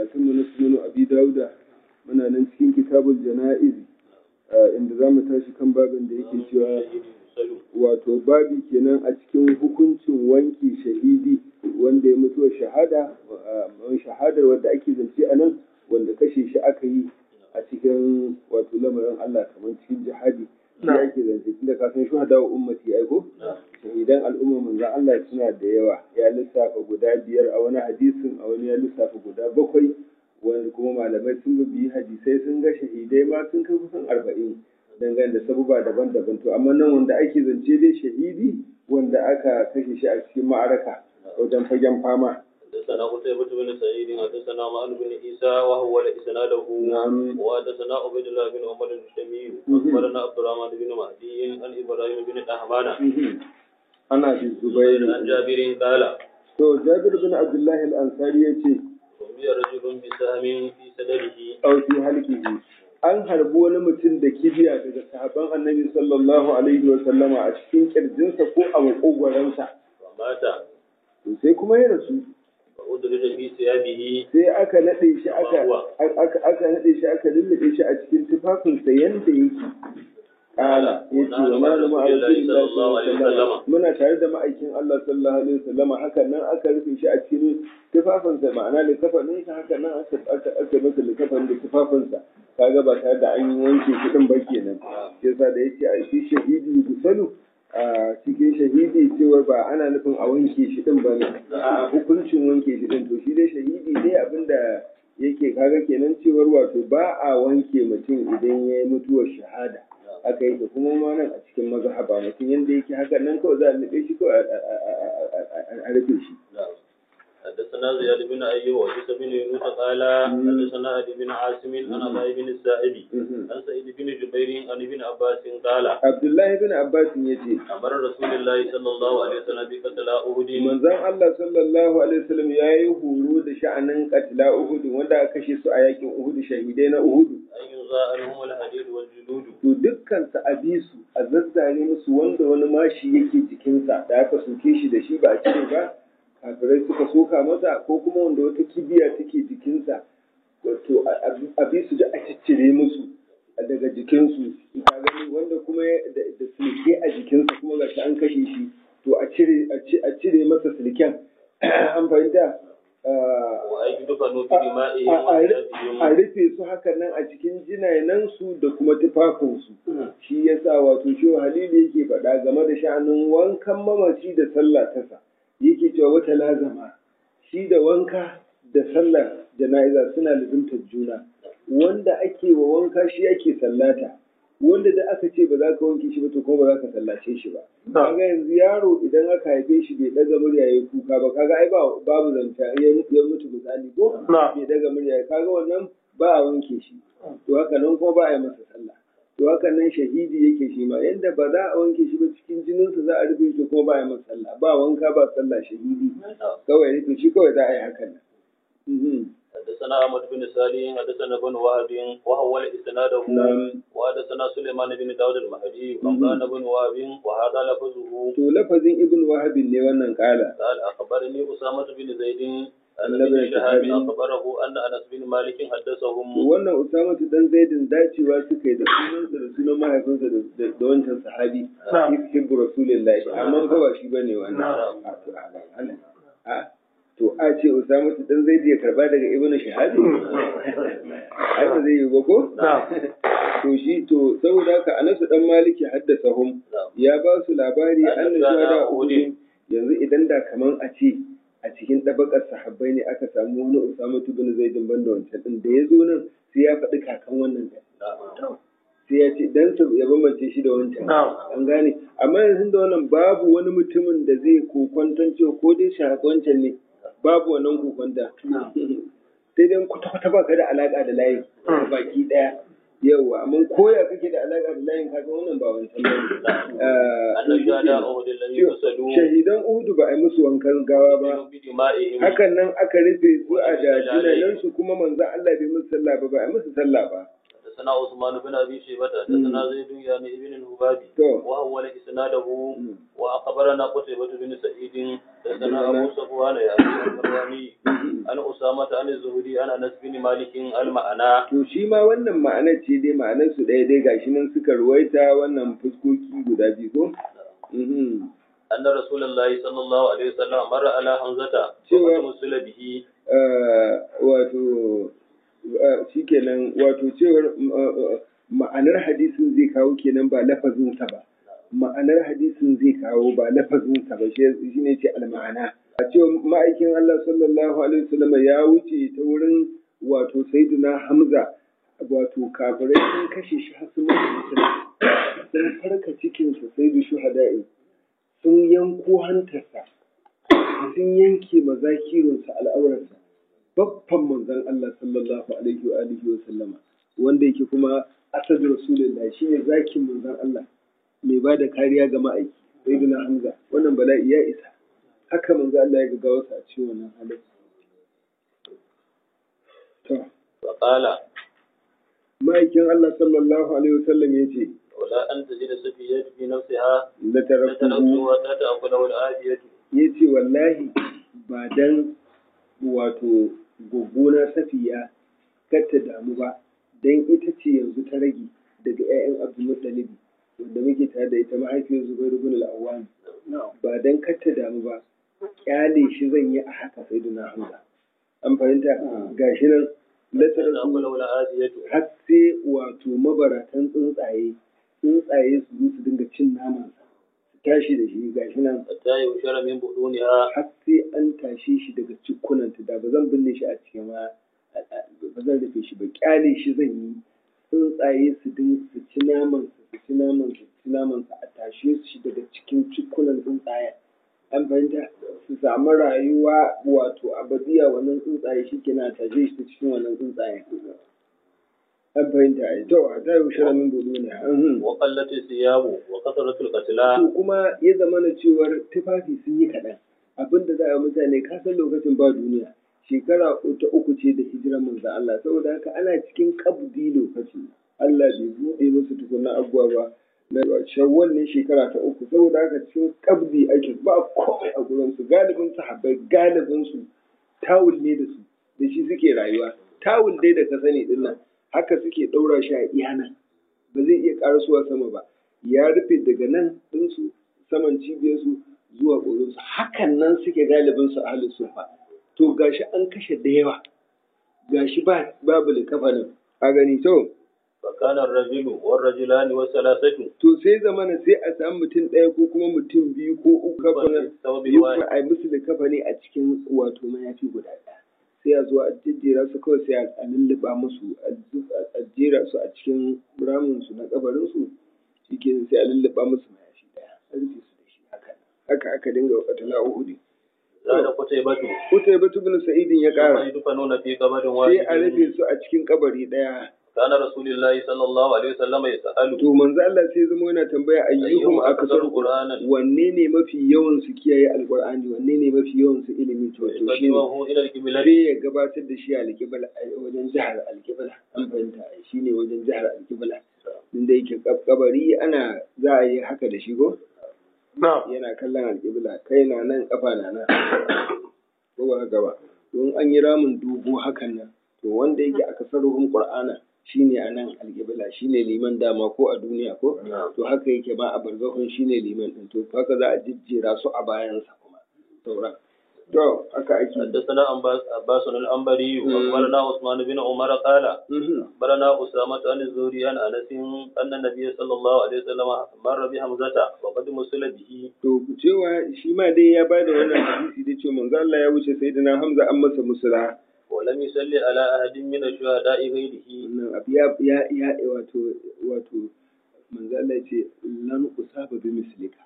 karatunmu na sunan abi dauda muna nan cikin kitabul jana'iz inda za mu tashi kan babin da yake cewa wato babi kenan a cikin hukuncin wanki shahidi wanda ya mutuwa shahada shahadar wadda ake zance a nan wanda kashe shi aka yi a cikin wato lamarin Allah kamar cikin jihadi shi ake zance tunda ka san shuhada wa ummati aiko shahidan al'umma manzon Allah suna da yawa ya lissafa guda biyar a wani hadisin a wani ya lissafa guda bakwai wani kuma malamai sun biyi hadisai sun ga shahidai ma sun kai kusan arba'in dangane da sabuba daban-daban to amma nan wanda ake zance dai shahidi wanda aka kashe shi a cikin ma'araka wajen fagen fama حدثنا قتيبة بن سعيد حدثنا معن بن عيسى وهو إسناده نعم وحدثنا عبيد الله بن عمر الشميل أخبرنا عبد الرحمن بن مهدي عن إبراهيم بن أحمان ana bi zubair عن جابر قال to jabir bin abdullahi al-ansari yace رمي رجل بسهم في صدره aw fi halqihi an harbi wani mutum da kibiya daga sahabban annabi sallallahu alaihi wa sallama a cikin kirjinsa ko a makogwaransa فمات to sai kuma ya rasu فأدرج في ثيابه sai aka nade shi aka aka aka nade shi aka lullube shi a cikin tufafinsa yanda yake kala yace wa ma da ma'aikin sallallahu alaihi wasallam muna tare da ma'aikin Allah sallallahu alaihi wasallam haka nan aka rufe shi a cikin tufafinsa ma'ana da kafanin sa haka nan aka aka aka masa likafan da tufafinsa kaga ba tare da an yi wanke shi din ba kenan yasa da yace a shi shahidi gusalu a cikin shahidi cewa ba ana nufin a wanke shi din ba ne a hukuncin wanke shi din to shi dai shahidi dai abinda yake kaga kenan cewar wato ba a wanke mutum idan ya yi mutuwar shahada haka yake kuma ma nan a cikin mazhaba mutum yanda yake haka nan kawai za a nufe shi kawai a rufe shi حدثنا زياد بن أيوب وعيسى بن يونس قال حدثنا أبي بن عاصم عن أبي بن السائب عن سعيد بن جبير عن ابن عباس قال Abdullahi bin Abbas ya ce أمر رسول الله صلى الله عليه وسلم بقتل أحد manzon Allah sallallahu alaihi wasallam ya yi horo da sha'anin katila Uhud wanda aka kashe su a yakin Uhud shahidai na Uhud أن ينزع عنهم الحديد والجلود to dukkan su a bi su a zazzare musu wanda wani mashi yake jikinsa da aka soke shi da shi ba a cire ba kafirai suka soka masa ko kuma wanda wata kibiya take jikinsa wato a bi su da a ciccire musu daga jikinsu ka gani wanda kuma da da silke a jikinsa kuma ga shi an kashe shi to a cire a ci- a cire masa silken an fahimta Ah, وأن يدفنوا a بدمائهم a- a وثيابهم rufe su haka nan a cikin jinanansu da kuma tufafinsu shi yasa wato shi halilu yake faɗa game da sha'anin wankan mamaci da sallah tasa yake cewa wata lazama shi da wanka da sallar jana'iza suna lizimtar juna wanda ake wa wanka shi ake sallata wanda da aka ce ba za ka wanke shi ba to kuma ba za ka sallace shi ba kaga yanzu yaro idan aka haife shi bai daga murya yayi kuka ba kaga ai ba babu zanta ya ya mutu misali ko bai daga murya kaga wannan ba a wanke shi to haka nan kuma ba a yi masa sallah to haka nan shahidi yake shi ma yadda ba za a wanke shi ba cikin jininsa za a rufe shi kuma ba a yi masa sallah ba wanka ba sallah shahidi kawai rufe shi kawai za a yi hakan nan Mhm. حدثنا أحمد بن صالح حدثنا بن وهب وهو إسناده نعم. وحدثنا سليمان بن داود المهدي وقال بن وهب وهذا لفظه to lafazin ibn wahabin ne wannan kala قال أخبرني أسامة بن زيد أن النبي ابن شهاب الشهابي. أخبره أن أنس بن مالك to حدثهم wannan usama dan zaidin dacewa suka yi da sunansa da sunan mahaifinsa da- da da wancan sahabi hibbu rasulillahi amma fa ba shi bane wannan a to a ba Allah. a to a ce usama dan zaidi ya karba daga ibnu shahabi ai ba zai yi ba ko to shi to saboda haka anasu dan maliki haddasa hum ya ba su labari An annabi gana da Uhud. yanzu idan da kaman a ce a cikin ɗabakar sahabbai ne aka samu wani Usama bin Zaidin banda wancan din da ya zo nan sai ya faɗi kakan wannan da sai ya ce dan su ya bambance shi da wancan an gane amma yanzu da wannan babu wani mutumin da zai kokwanton cewa ko dai shi haka wancan ne babu wannan kokwanta sai dai kwata-kwata ba ka da alaƙa da layin baki ɗaya yauwa amma koya kake da alaƙa da layin kaga wannan ba wancan ba أن شهداء أحد لم يغسلوا shahidan uhudu ba a yi musu wankan gawa ba بدمائهم hakan nan aka rufe su a da jinanansu kuma manzon Allah bai musu sallah ba ba a yi musu sallah ba حدثنا عثمان بن ابي شيبه حدثنا زيد يعني ابن الهبابي to وهو اسناده mm, واخبرنا قتيبة بن سعيد حدثنا ابو صفوان يعني المرواني عن اسامة عن الزهري عن انس بن مالك المعنى to shi ma wannan ma'anar ce dai ma'anar su ɗaya dai gashi nan suka ruwaita wannan fuskoki guda biyu ko Mhm. أن رسول الله صلى الله عليه وسلم مر على حمزة شو- وقد مسل به Eh, wato eh, shikenan wato cewar eh, ma'anar hadisin zai kawo kenan ba lafazinsa ba ma'anar hadisin zai kawo ba lafazinsa ba shi shi ne ce alma'ana a cewa ma'aikin Allah sallallahu alaihi wasallam ya wuce ta wurin wato sayyidina Hamza wato kafirai sun kashe shi har sun mutu sun farka cikinsa sayyidu shuhada'i sun yanko hantarsa sun yanke mazakirinsa al'aurarsa babban manzon Allah sallallahu alaihi wa alihi wa sallama wanda yake kuma asad rasulullah shine zakin manzon Allah mai ba da kariya ga ma'aiki sayyidina Hamza wannan bala'i ya isa haka manzon Allah ya ga wasu a cikin wannan halin to فقال ma'aikin Allah sallallahu alaihi wa sallam yace ولا أن تجد سفية في نفسها la taraktuhu لتنبه وتتأكله الآدية yace wallahi ba dan wato goggona safiya kar ta damu ba dan ita ce yanzu ta rage daga 'ya'yan Abdulmuttalib wanda muke tare da ita mahaifiyar Zubair ibn al-Awwam ba dan kar ta damu ba kyale shi zan yi a haka sai duna Hamza an fahimta gashi nan latarasu تتأكله الآدية har sai wato mabaratan tsuntsaye tsuntsaye su zo su dinga cin naman su tashi da shi gashi nan حتى يشر من بطونها har sai an tashe shi daga cikunanta da ba zan binne shi a cikin ma ba zan rufe shi ba kyale shi zan yi tsuntsaye su din su ci naman su su ci naman su ci naman su a tashe shi daga cikin cikunan tsuntsaye an fahimta su samu rayuwa wato abadiya wannan tsuntsaye shi kenan a tashe shi ta cikin wannan tsuntsaye an fahimta ai to a ta yi shirin min budu ne mhm. وقلت الثياب وكثرة القتلى to kuma ya zama na cewar tufafi sun yi kaɗan abin da za a yi mutane ka san lokacin ba duniya shekara ta uku ce da hijirar manzo Allah saboda haka ana cikin kabdi lokaci Allah bai buɗe musu tukunna abuwa ba na shawwal ne shekara ta uku saboda haka cikin kabdi ake ba komai a gurin su galibin sahabbai galibin su tawul ne da su da shi suke rayuwa tawul dai da ka sani din nan haka suke ɗaura shi a iyana ba zai iya ƙarasuwa sama ba ya rufe daga nan ɗinsu saman cibiyarsu zuwa ƙorinsu hakan nan suke galibin su ahalin sufa to gashi an kashe da yawa gashi ba babu likafanin a gani to فكان الرجل والرجلان والثلاثة to sai zamana sai a samu mutum ɗaya ko kuma mutum biyu ko uku kafanin ثوب biyu واحد kuma a yi musu likafani a cikin wato mayafi guda ɗaya sai a zo a jejjera su kawai sai a lulluɓa musu a zu- a jera su a cikin ramin su na kabarin su shikenan sai a lulluɓa musu mayafi ɗaya a rufe su da shi haka haka aka dinga wakatala uhudi زاد قتيبة Kutai batu bin Sa'idin ya ثم ƙara يدفنون في قبر sai a واحد rufe su a cikin kabari ɗaya. كان رسول الله صلى الله عليه وسلم يسأل To manzo Allah sai zama yana tambaya ayyuhum أيهم akasar أكثر قرآنا wanne ne mafi yawan su kiyaye alqur'ani wanne ne mafi yawan su ilimi to to shi ne يقدمه إلى القبلة sai ya gabatar da shi a alƙibla a wajen jihar alƙibla an fahimta ai shi ne wajen jihar alƙibla inda yake kab- kabari ana za a yi haka da shi ko yana kallon alƙibla kai na nan kafa na nan ko ba haka ba don an yi ramin dogo hakan nan to wanda yake aka sarruhun qur'ana shine a nan alƙibla shine liman dama ko a duniya ko to haka yake ba a barzahun shine liman din to haka za a jijjera su a bayansa kuma sauran to haka ake حدثنا عباس عباس الأنبري مم. وأخبرنا عثمان بن عمر قال Mhm. أخبرنا أسامة عن الزهري عن أنس أن النبي صلى الله عليه وسلم مر بحمزة وقد مسل به To cewa shi ma dai ya bada wannan hadisi da cewa manzo Allah ya wuce sayyidina Hamza an masa musula ولم يصلي على أحد من الشهداء غيره wannan abu ya ya ya wato wato manzo Allah ya ce lan usaba bi mislika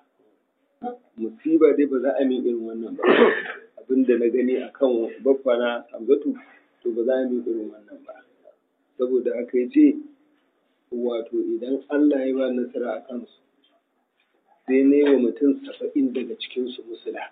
musiba dai ba za a min irin wannan ba abinda na gani akan baffa na Hamzatu to ba za a min irin wannan ba saboda haka ya ce wato idan Allah ya ba nasara a kansu sai ne wa mutum saba'in daga cikinsu musula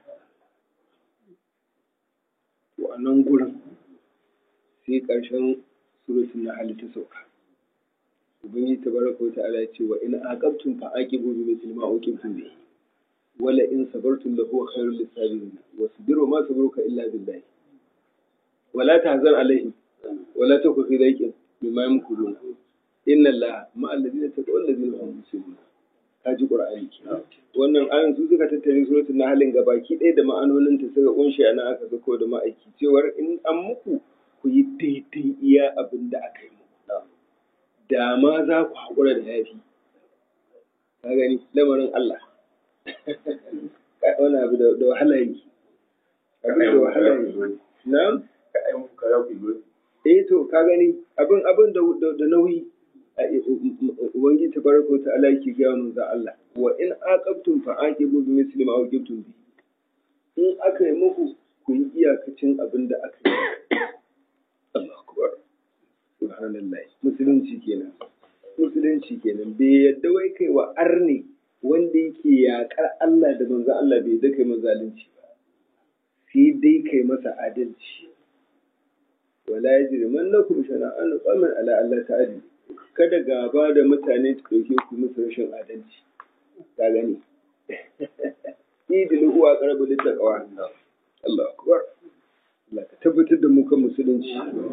to a nan gurin sai ƙarshen surutun na ta sauka ubangiji tabaraka wa ta'ala ya ce wa in aqabtum fa aqibu bi mithli ma uqibtum bihi wala in sabartum lahu khairul lisabirin wasbiru ma sabruka illa billah wala tahzan alaihim wala taku fi dhaiqin mimma yamkurun inna allaha ma alladhina taqaw alladhina hum muslimun kaji qur'ani wannan ayan su suka tattare suratul nahl gabaki ɗaya da ma'anonin ta suka kunshi ana aka ga da ma'aiki cewar in an muku ku yi daidai iya abin da aka yi muku da ma za ku haƙura da yafi ka gani lamarin Allah wani abu da wahala yi abin da wahala yi na eh to ka gani abin abin da nauyi ubangiji tabaraka wa ta'ala yake gaya manzo Allah wa in aqabtum fa aqibu bi misli ma aqibtum bi in aka yi muku ku yi iyakacin abin da aka yi Allahu akbar subhanallah musulunci kenan musulunci kenan bai yadda wai kai wa arni wanda yake yakar Allah da manzo Allah bai yadda kai mazalunci ba sai dai kai masa adalci wala yajrimannakum shana'an qawmin ala Allah ta'ala kada gaba da mutane su ɗauke ku musu rashin adalci ka gani idil uwa qarbu littaqwa Allah akbar Allah ka tabbatar da mu kan musulunci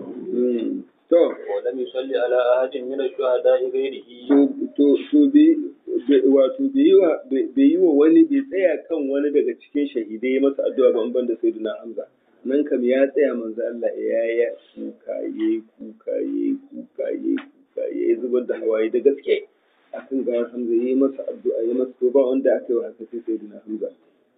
to ولم يصلي على أحد من الشهداء غيره to to bi wato bai yi wa bai yi wa wani bai tsaya kan wani daga cikin shahidai masa addu'a ban ban da sayyidina Hamza nan kam ya tsaya manzo Allah ya ya kuka yayi kuka yayi kuka yayi kuka yayi zubar da hawaye da gaske akan ga Hamza yayi masa addu'a yayi masa to ba wanda aka yi wa haka sai sayyidina Hamza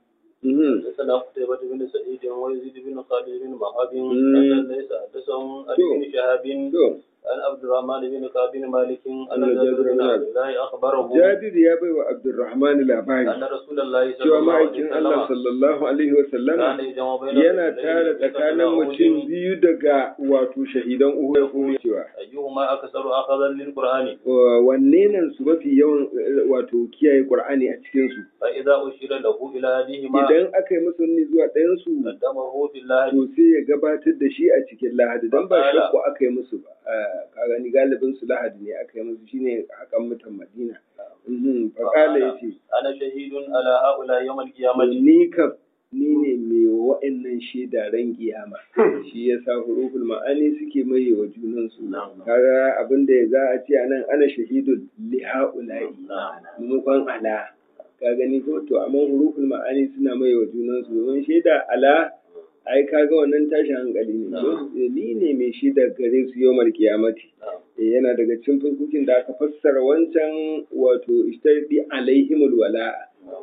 حدثنا قتيبة بن سعيد ويزيد بن خالد بن وهب أن ليس حدثهم عن ابن شهاب to عن عبد الرحمن بن كعب بن مالك أن أن جابر جابر بن بن عبد الله أخبره Jabir ya bai wa Abdurrahman labari أن رسول الله صلى cewa الله عليه ma'aikin Allah وسلم sallallahu alaihi wa sallama كان يجمع بين yana الرجلين tara في tsakanin قتل mutum أحد biyu daga wato shahidan Uhud ya kuma cewa أيهما أكثر أخذا للقرآن wa- wanne nan su mafi yawan eh, wato kiyaye Qur'ani a cikin su فإذا أشير له إلى أحدهما idan aka yi musu ni zuwa ɗayan su قدمه في الله to sai ya gabatar da shi a cikin Lahadi dan ba Fa'ala. shakku aka yi musu ba Ah, ka gani galibin su Lahadi ne aka yi musu shine hakan mutan Madina Mhm, faqala yace أنا شهيد على هؤلاء يوم القيامة ni kam ni ne mai wa'annan shaida ran kiyama shi ya sa huruful ma'ani suke maye wa junansu kaga abin da za a ce anan ana shahidun li ha'ula'i maimakon ala ka gani ko to amma huruful ma'ani suna maye wa junansu domin shaida ala ai kaga wannan tashin hankali ne ko ni ne mai shaida gare su yawmal kiyamati Eh, yana daga cikin fuskokin da aka fassara wancan wato istardi alaihimul wala'a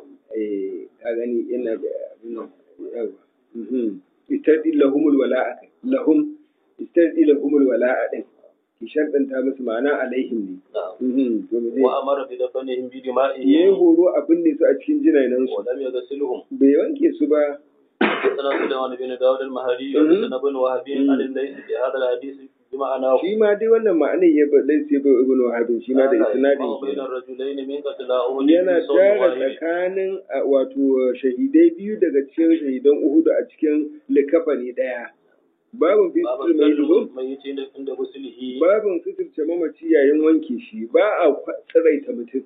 eh ka gani yana da abin nan yawa mhm istardi lahumul wala'a kai lahum istardi lahumul wala'a din ki sharɗanta musu ma'ana alaihim ne mhm to mu je وأمر بدفنهم yayi بدمائهم horo abin ne su a cikin jinanan su ولم يغسلهم bai wanke su ba حدثنا سليمان بن داود المهري مم. حدثنا ابن وهب عن الليث بهذا الحديث بمعناه shi ma dai wannan ma'anar ya ba dai sai bai ibnu wahabin shi ma da قال isnadin يجمع بين kenan. الرجلين من قتل أحد yana في صوم tara واحد tsakanin a, wato shahidai biyu daga cikin shahidan Uhudu a cikin likafani ɗaya. Babin باب fitir mai dubu, السلم ميت عند غسله babin fitirce mamaci yayin wanke shi ba a kwa- tsiraita mutum.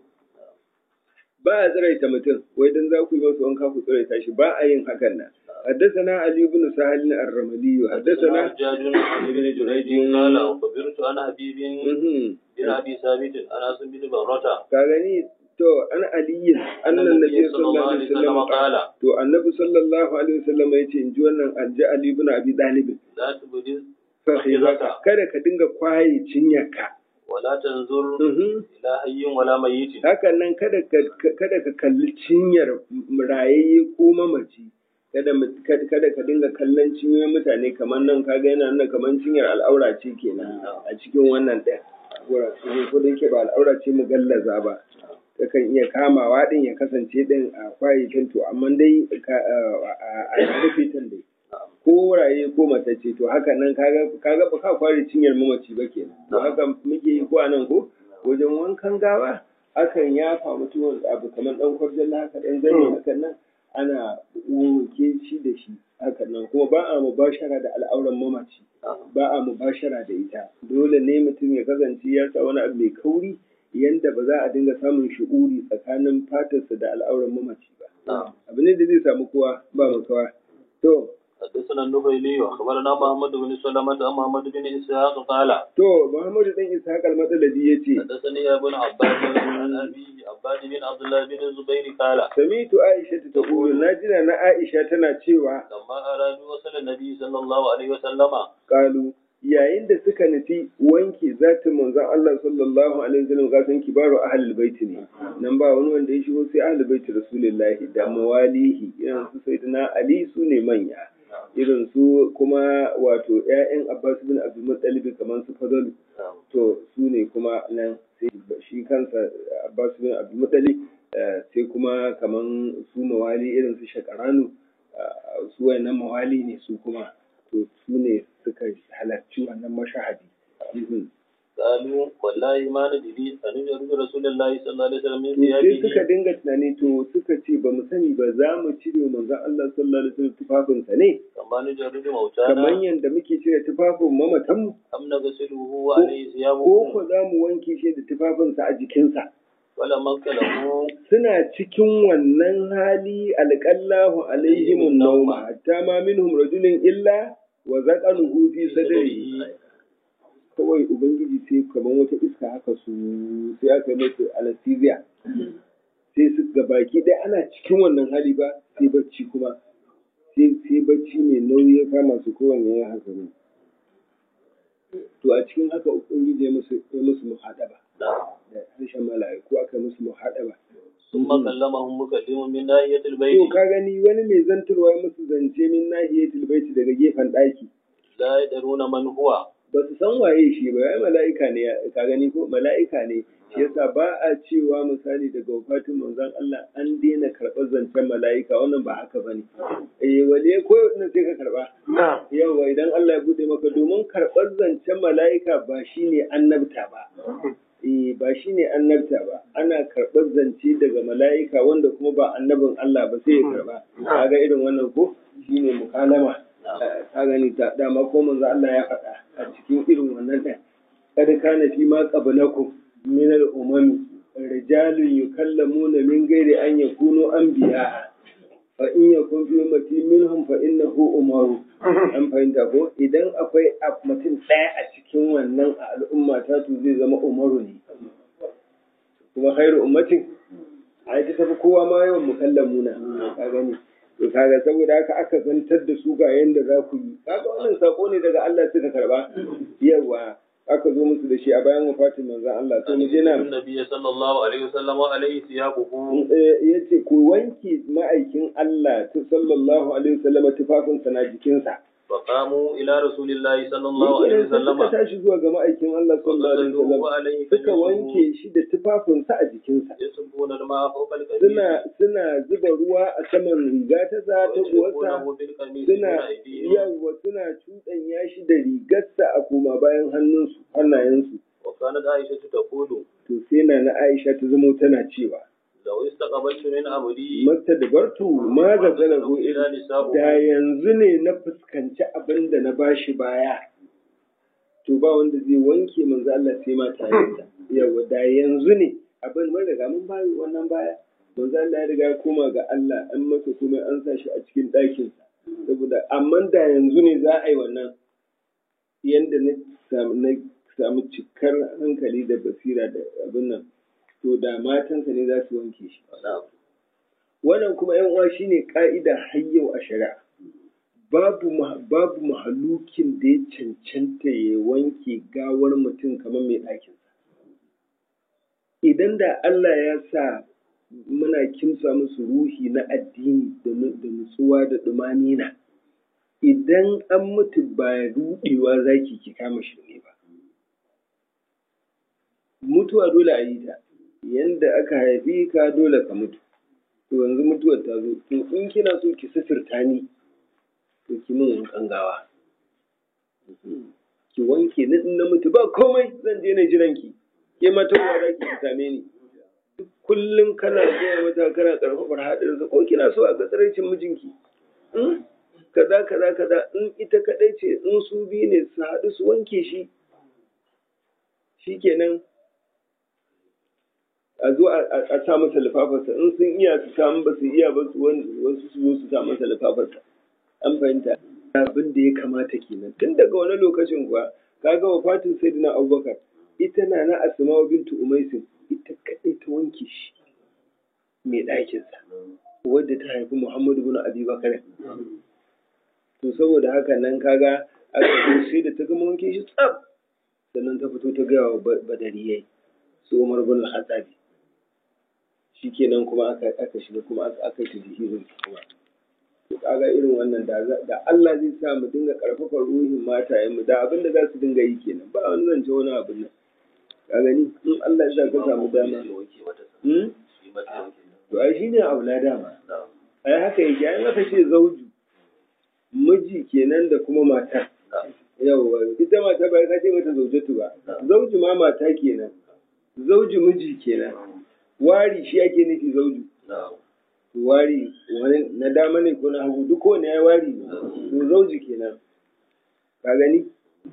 Ba a tsiraita mutum, wai dan za ku yi masa wanka ku tsiraita shi ba a yin hakan nan. حدثنا علي بن سهل الرملي حدثنا حدثنا حجاج عن ابن جريج قال أخبرت عن حبيب Mhm. بن أبي ثابت عن أسم بن برة ka gani to an aliyin annan nabi sallallahu alaihi wasallam قال to annabi sallallahu alaihi wasallam yace in ji wannan alji ali ibn abi talib لا تبدل fahimaka kada ka dinga kwaye cinyarka ولا تنظر Mhm. إلى حي ولا ميت hakan nan kada ka kada ka kalli cinyar rayayye ko mamaci kada mu- kada kada ka dinga kallon cinyoyin mutane kamar nan kaga yana nuna kamar cinyar al'aura ce kenan a cikin wannan ɗaya Wura- ko da yake ba al'aura ce mu gallaza ba kakan iya kamawa din ya kasance din a kwayyakin to amma dai ka- a a- a rufe tan dai ko raye ko matacce to haka nan kaga kaga ba ka kware cinyar mamaci ba kenan to haka muke yi ko a nan ko wajen wankan gawa akan yafa mutumin abu kamar dan kwarjalla haka dan zane hakan nan ana wanke shi da shi haka nan kuma ba a mubashara da al'auran mamaci ba a mubashara da ita dole ne mutum ya kasance ya sa wani abu mai kauri yanda ba za a dinga samun shu'uri tsakanin fatarsa da al'auran mamaci ba abu ne da zai samu kowa ba makawa to حدثنا النبيلي واخبرنا محمد بن سلمة عن محمد بن اسحاق قال to Muhammadu dan Ishaq al-Madalabi yace حدثني ابن عباس عن ابيه عباد بن عبد الله بن الزبير قال samitu Aisha ta taqulu najina na Aisha tana cewa لما ارادوا وصل النبي صلى الله عليه وسلم kalu yayin da suka nufi wanke zatin manzon Allah sallallahu alaihi wasallam ga san kibaru ahlul bait ne nan ba wani wanda ya shigo sai ahlul bait rasulullahi da mawalihi irin su sayyidina Ali su ne manya irin su kuma wato ƴaƴan Abbas bin Abdul Muttalib kamar su Fadalu to su ne kuma nan sai shi kansa Abbas bin Abdul Muttalib eh, sai kuma kaman su mawali irin su Shakaranu eh, su wayannan mawali ne su kuma to su ne suka halarci wannan mashahadi Mhm. قالوا والله ما ندري أن يرد رسول الله صلى الله عليه وسلم من To sai suka ثيابه dinga tunani to suka ce ba mu sani ba za mu cire manzon Allah sallallahu alaihi wasallam tufafinsa ne كما نجرد kamar موتانا yadda muke cire tufafin mamatanmu أم نغسله وعليه ko ثيابه ko za mu wanke shi da tufafinsa a jikinsa ولما انقلبوا suna cikin wannan hali alƙallahu alaihimun nauma hatta ma minhum rajulun illa wa zaqanuhu fi sadrihi kawai ubangiji sai kamar wata iska haka su sai aka yi musu anesthesia sai su ga baki ɗaya ana cikin wannan hali ba sai bacci kuma sai sai bacci mai nauyi ya kama su kowanne ya haka ne to a cikin haka ubangiji ya musu ya musu muhadaba نعم da harshen mala'iku aka musu muhadaba ثم كلمهم مكلم من ناحية To البيت ka gani wani mai zantarwa ya musu zance min nahiyatul baiti daga gefen ɗaki. لا يدرون من هو Ba su san waye shi ba, ya mala'ika ne, ka gani ko mala'ika ne. Shi yasa ba a cewa misali daga wafatin manzon Allah an daina karɓar zancen mala'ika wannan ba haka bane. Eh wale ko na sai ka karɓa. Yawa idan Allah ya bude maka domin karɓar zancen mala'ika ba shine annabta ba. Eh ba shine annabta ba. Ana karɓar zance daga mala'ika wanda kuma ba annabin Allah ba sai ya karɓa. Kaga irin wannan ko shine mukalama. ka gani ta dama ko manzo Allah ya faɗa a cikin irin wannan ɗin kad kana fi ma qablakum min al-umam rijalun yukallamuna min ghairi an yakunu anbiya fa in yakun fi ummati minhum fa innahu umaru an fahimta ko idan akwai a- mutum ɗaya a cikin wannan a al'umma ta to zai zama umaru ne kuma khairu ummatin ai ta tafi kowa ma yawan mukallamuna ka gani to kaga saboda haka aka zantar da su ga yanda za ku yi kaga wannan sako ne daga Allah suka karba yawa aka zo musu da shi a bayan wafatin manzon Allah to mu je nan النبي صلى الله عليه وسلم وعليه ثيابه ya ce ku wanke ma'aikin Allah ta sallallahu alaihi wasallam tufafinsa na jikinsa فقاموا إلى رسول الله صلى الله عليه Yake nan sai وسلم suka tashi zuwa ga ma'aikin Allah sallallahu alaihi وغسلوه wasallam وعليه suka ثيابه wanke shi da tufafinsa a jikinsa يصبون الماء فوق القميص suna suna zuba ruwa a saman riga ta sa ta ويشربونه uwarsa بالقميص suna دون أيديهم yawa suna cuɗanya shi da rigarsa a koma bayan hannunsu hannayensu وكانت عائشة تقول to sai na na Aisha ta zamo tana cewa لو استقبلت من أمري mata da bartu ma ga zalahu إلى نساء da yanzu ne na fuskanci abin da na bashi baya to ba wanda zai wanke manzo Allah sai mata yansa yawa da yanzu ne abin mun riga mun bayi wannan baya manzo Allah ya riga ya koma ga Allah an masa kuma an sa shi a cikin ɗakinsa saboda amma da yanzu ne za a yi wannan yanda na samu na samu cikar hankali da basira da abin nan to da matansa ne za su wanke shi نعم wannan kuma yan uwa shine ka'ida har yau a shari'a babu ma- babu mahalukin da ya cancanta ya wanke gawar mutum kamar mai ɗakin idan da Allah ya sa muna kimsa musu ruhi na addini da nu- da nutsuwa da ɗumanina idan an mutu ba ruɗewa zaki ki kama shirme ba mutuwa dole a yi ta yanda aka haifi ka dole ka mutu to yanzu mutuwar ta zo to in kina so ki sifirta ni to ki min wankan gawa ki wanke ni in na mutu ba komai zan je na jiran ki ke ma ta za ki same ni duk kullum kana gaya mata kana karfafar haɗinsa ko kina so a ga tsaraicin mijinki Hmm? kaza kaza kaza in ita kaɗai ce in su biyu ne su haɗu su wanke shi shikenan a zo a a- a sa masa lifafarsa in sun iya su samu ba su iya ba su wani- wasu su zo su sa masa lifafarsa an fahimta abin da ya kamata kenan tun daga wani lokacin kuwa kaga wafatin sayyidina abubakar ita na na asma'u bintu umaisin ita kadai ta wanke shi mai ɗakinsa wadda ta haifi muhammadu bin abi bakar to saboda haka nan kaga aka zo sai da ta gama wanke shi tsaf sannan ta fito ta gaya wa ba- badariyai su umar bin al-khattabi shikenan kuma aka aka shiga kuma aka aka yi tajhizin kuma to kaga irin wannan da za- da Allah zai sa mu dinga karfafa ruhin matayen mu da abin da za su dinga yi kenan ba wani zance wani abin nan ka gani in Allah ya sa ka samu dama hmm? to ai shine aula dama ai haka yake ai aka ce zauju miji kenan da kuma mata yawwa ita mata ba ka ce mata zaujatu ba zauju ma mata kenan zauju miji kenan wari shi ake nufi zauju wari wani na dama ne ko na hagu duk kowane ya wari ne to zauji kenan ka gani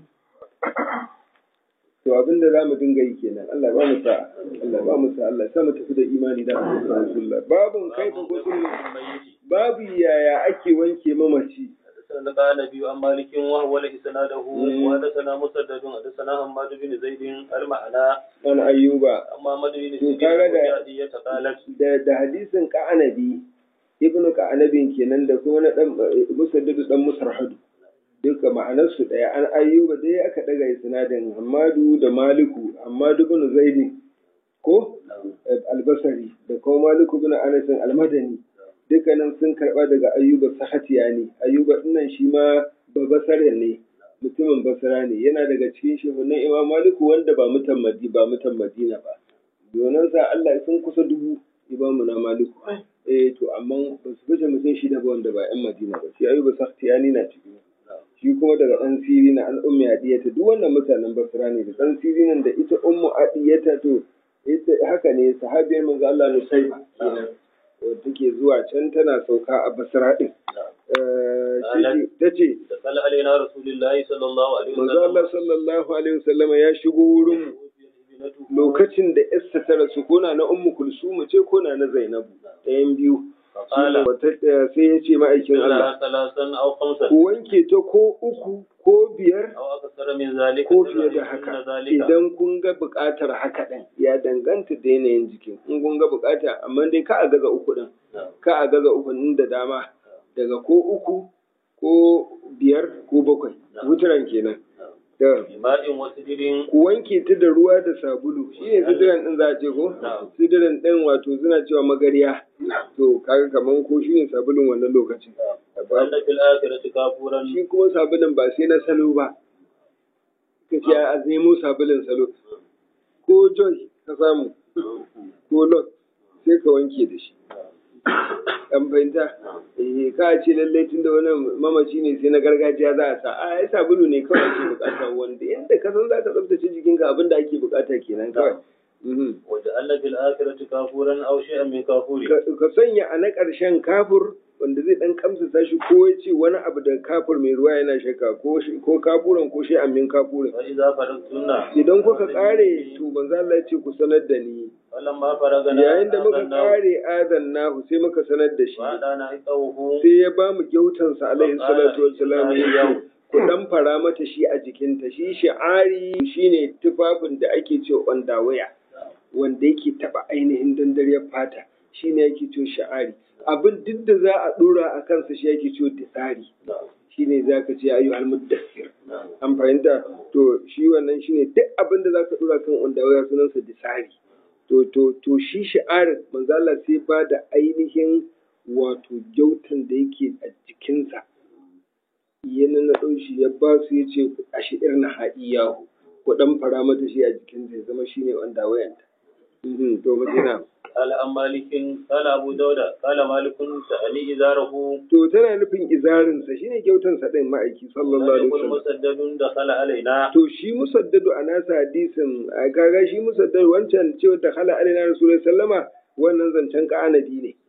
to abin da za mu dinga yi kenan Allah ba mu sa Allah ba mu sa Allah sa mu tafi da imani da Rasulullah babun kaifa gusul babu yaya ake wanke mamaci حدثنا قال نبي عن مالك وهو له سناده وحدثنا مسدد حدثنا حماد بن زيد المعنى an ayyuba أما محمد بن To سيرين kaga da- وجعدية قالت da da hadisin ka'anabi ibnu ka'anabin kenan da kuma na dan musaddadu dan musarhadu duka ma'anar su daya an ayyuba dai aka daga isnadin Hamadu da Maliku Hamadu bin Zaidi ko albasari da kuma Maliku bin Anas almadani dukkanin sun karba daga ayyuba sahatiya ne ayyuba dinnan shi ma babasare ne mutumin basra ne yana daga cikin shehunan imam maliku wanda ba mutan madi ba mutan madina ba donan sa Allah sun kusa dubu imamu na maliku eh to amma ba su fice mutum shi da ba wanda ba yan madina ba shi ayyuba sahatiya na cikin shi kuma daga ɗan siri na an ummi adiyata duk wannan mutanen basra ne da ɗan siri nan da ita ummu adiyata to ita haka ne sahabiyar manzo Allah ne sai wadda take zuwa can tana sauka a basra din ta ce دخل علينا رسول الله صلى الله عليه manzo Allah وسلم sallallahu alaihi wasallama ya shigo wurin mu lokacin da Esther ta rasu kona na ummu kulsum ce kona na Zainabu ɗayan biyu فقال Wata- sai ya ce ma'aikin Allah لها ثلاثا أو خمسا ku wanke ta ko uku ko biyar أو أكثر من ذلك ko fiye da إن haka ذلك idan kun ga buƙatar haka ɗin ya danganta da yanayin jikin in kun ga buƙata amma dai ka a gaza uku ɗin نعم. ka a gaza uku ɗin da dama daga ko uku ko biyar ko bakwai wuturan kenan da بماء وسدر ku wanke ta da ruwa da sabulu shi ne sidiran ɗin za a ce ko Na'am. sidiran ɗin wato suna cewa magariya to kaga kaman ko shi ne sabulun wannan lokacin وأن في الآخرة كافورا shi kuma sabulun ba sai na salo ba ka ce a nemo sabulun salo ko joy ka samu ko lot sai ka wanke da shi an fahimta eh ka ce lallai tun da wani mamaci ne sai na gargajiya za a sa a ai sabulu ne kawai ake bukata wanda yadda ka san za ka tsaftace jikinka abin da ake bukata kenan kawai Mhm. وجعلنا في الآخرة كافورا أو شيئا من كافور ka ka sanya a na ƙarshen kafur wanda zai dan kamsa shi ko ya ce wani abu da kafur mai ruwa yana shakka ko shi- ko kafuran ko shi amin kafurin فإذا فرغتن idan kuka kare to manzo Allah ya ce ku sanar da ni فلما فرغنا yayin da muka آذناه kare adannahu sai muka sanar da shi وأعطانا حقه sai ya ba mu gyautansa alaihi salatu wassalam ya ce ku dan fara mata shi a jikinta shi shi'ari shine tufafin da ake ce waya wanda yake taba ainihin dandariyar fata shine yake ce shi'ari abin duk da za a dora a kansa shi yake ce disari shine zaka ce ayyuhal muddassir an fahimta to shi wannan shine duk abin da zaka dora kan waya sunansa disari to to to shi shi'arin manzo Allah sai ba da ainihin wato gyautan da yake a jikinsa ya na shi ya ba su ya ce a shi'ir na ha'iyahu ko dan fara mata shi a jikinsa ya zama shine wanda wayanta Mhm, to madina قال عن مالك قال أبو داود قال مالك تأني إزاره to tana nufin izarinsa shine gyautansa din ma'aiki sallallahu alaihi يقول wasallam مسدد دخل علينا to shi musaddadu a nasa hadisin a kaga shi musaddadu wancan cewa da khala alaina rasulullahi sallama wannan zancen ka'anabi ne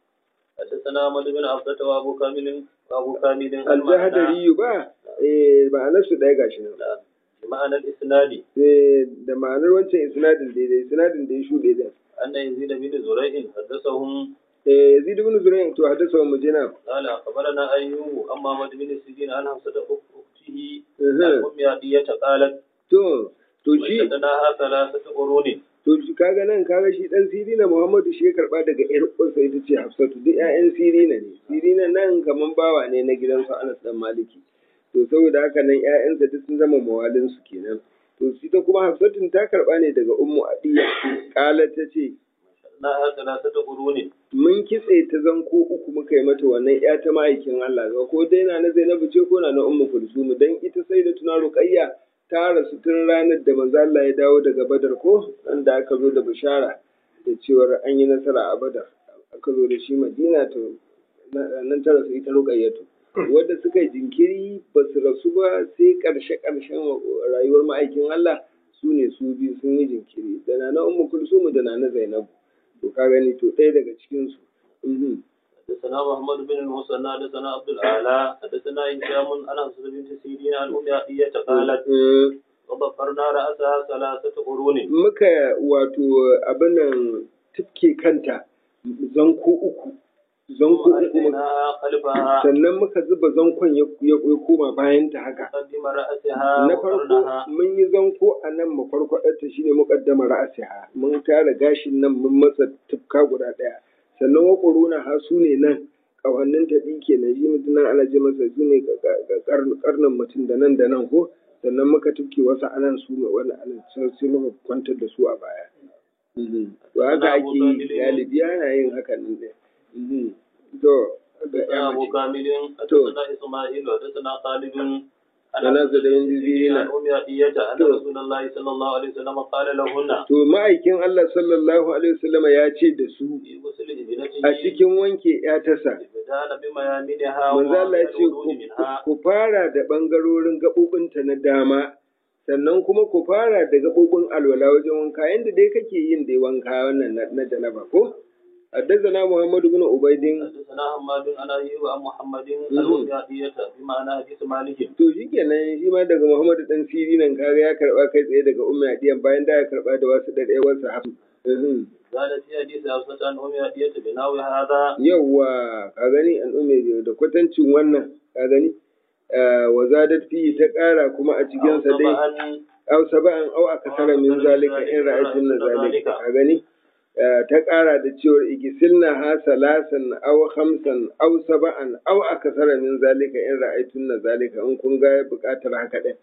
حدثنا أحمد بن عبدة وأبو كامل وأبو كامل aljahadari ba eh ma'anar su ɗaya gashi nan بمعنى الإسناد Eh, da ma'anar wancan isnadin daidai isnadin da ya shuɗe din أن يزيد بن زريع حدثهم eh yazid ibn zurayn to hadasa mu jina قال أخبرنا أيوب أما محمد بن سيرين عن حفصة أخته Mhm. عن أم عطية قالت to to shi وجدناها ثلاثة قرون to shi kaga nan kaga shi dan sirina muhammadu shi ya karba daga yar uwarsa ita ce hafsatu duk ƴaƴan sirina ne sirina nan kaman bawa ne na gidansu anas dan maliki to saboda haka nan ƴaƴansa duk sun zama mawalinsu kenan to shi ta kuma hafsatun ta karba ne daga ummu adiya kala ta ce وجدناها ثلاثة قرون mun kitse ta zanko uku muka yi mata wannan ya ta ma'aikin Allah ga ko dai na na Zainabu ce ko na na Ummu Kulsum dan ita sai da tuna Ruqayya ta rasu tun ranar da manzo Allah ya dawo daga Badar ko da aka zo da bishara da cewar an yi nasara a Badar aka zo da shi Madina to na- nan ta rasu ita Ruqayyatu wanda suka yi jinkiri ba su rasu ba sai karshe karshen rayuwar ma'aikin Allah su ne su biyu sun yi jinkiri da na na Ummu Kulsum da na na Zainabu to ka gani to ɗaya daga cikin su Mhm. حدثنا محمد بن المثنى حدثنا عبد الاعلى حدثنا هشام عن حفصة بنت سيرين عن ام عطية قالت Mm, وضفرنا رأسها ثلاثة قرون muka wato abin nan tufke kanta zanko uku zanko ثم uku muka- ألقيناها خلفها sannan muka zuba zankon ya ya ya koma bayan ta haka مقدم رأسها na farko وقرنها mun yi zanko a nan makwarkwadarta shine muqaddama ra'asiha mun tara gashin nan mun masa tufka guda ɗaya sannan waƙuruna ha su ne nan ƙawannin ta ɗi kenan shi mutum nan ana ji masa su ne ƙarnin mutum da nan da nan ko sannan muka tufke wasu anan su ne wani anan sai sai muka kwantar da su a baya to haka ake yi galibi ana yin hakan ɗin ɗin to ga حدثنا ya أبو mace كامل حدثنا إسماعيل وحدثنا خالد عن أنا حفصة زدين بنت جزيرين. سيرين عن أم عطية أن تو. رسول الله صلى الله عليه وسلم قال لهن to ma'aikin Allah sallallahu alaihi wasallam ya ce da su في غسل ابنته a cikin wanke ya tasa بدان بميامنها manzo Allah ya ce الوضوء ku- منها ku fara da ɓangarorin gaɓoɓinta na dama sannan kuma ku fara da gaɓoɓin alwala wajen wanka yadda dai kake yin dai wanka wannan na- na janaba ko حدثنا محمد بن عبيد حدثنا حماد عن أيوب عن محمد عن مم. أم عطية بمعنى حديث مالك to shi kenan shi ma daga Muhammadu dan siri nan kaga ya karba kai tsaye daga ummi adiyan bayan da ya karba da wasu da ɗaya wasu hafi قال في حديث حفصة عن أم عطية بنحو هذا yawwa ka gani an ummi da kwatancin wannan ka gani wa zadat fi ta ƙara kuma a cikin sa dai طبعا aw saba'an aw akasara min zalika in ra'aytun na zalika ka gani Eh, ta ƙara da cewar igisilna ha salasan aw khamsan aw saba'an aw akasara min zalika in ra'aytun na zalika in kun ga buƙatar haka din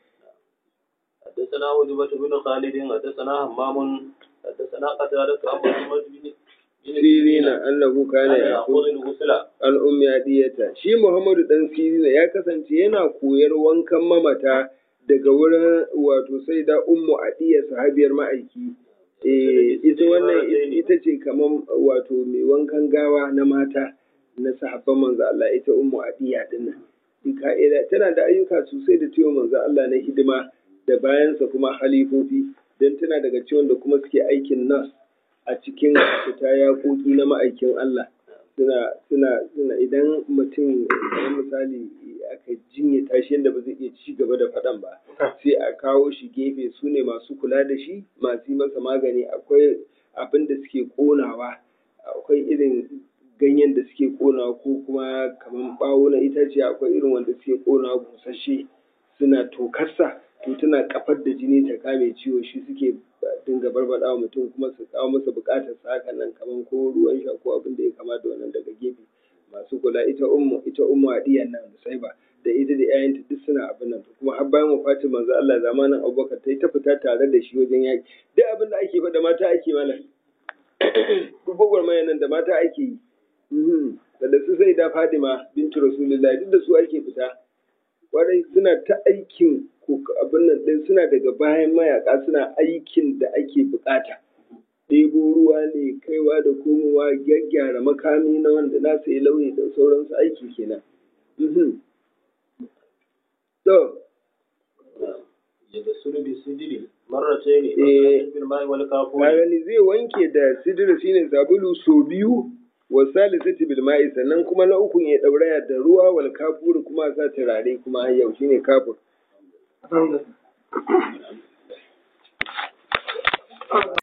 حدثنا وجبة بن خالد حدثنا همام حدثنا قتادة عن محمد بن بن sirina annahu kana كان yaqul يأخذ الغسل an ummi adiyata shi Muhammadu dan sirina ya kasance yana koyar wankan mamata daga wurin wato sai da ummu adiya sahabiyar ma'aiki eh ita wannan ita ce kaman wato mai wankan gawa na mata na sahabban manzo Allah ita ummu adiya dinnan ka'ida tana da ayyuka sosai da cewa manzo Allah na hidima da bayansa kuma halifofi don tana daga ciwon da kuma suke aikin nas a cikin fita yaƙoƙi na ma'aikin Allah suna suna suna idan mutum kamar misali aka jinye tashi yadda ba zai iya ci gaba da faɗan ba sai a kawo shi gefe su ne masu kula da shi masu yi masa magani akwai abin da suke ƙonawa akwai irin ganyen da suke ƙonawa ko kuma kamar ɓawo na itace akwai irin wanda suke ƙonawa busasshe suna tokarsa to tana kafar da jini ta kame ciwo shi suke dinga barbaɗa wa mutum kuma su kawo masa buƙatar sa hakan nan kamar ko ruwan sha ko abin da ya kamata wannan daga gefe masu kula ita ummu ita ummu adiyan nan musaiba da ita da ƴaƴanta duk suna abin nan kuma har bayan wafatin manzo Allah zamanin Abubakar ta yi ta fita tare da shi wajen yaki duk abin da ake faɗa mata ake mana duk gwagwarmaya nan da mata ake yi Mhm. da da su sai da Fadima bintu Rasulullahi duk da su ake fita kwarai suna ta aikin ko abin nan ɗin suna daga bayan mayaka suna aikin da ake bukata ɗebo ruwa ne kaiwa da komowa gyaggyara makami na wanda na sai lauyi da sauransu aiki kenan Mhm. to يغسل بالسدر مرتين إيه. بالماء والكافور ka gani zai wanke da sidira shine sabulu so biyu wa salisati bil ma'i sannan kuma na uku ya dauraya da ruwa wal kafur kuma sa turare kuma har yau shine kafur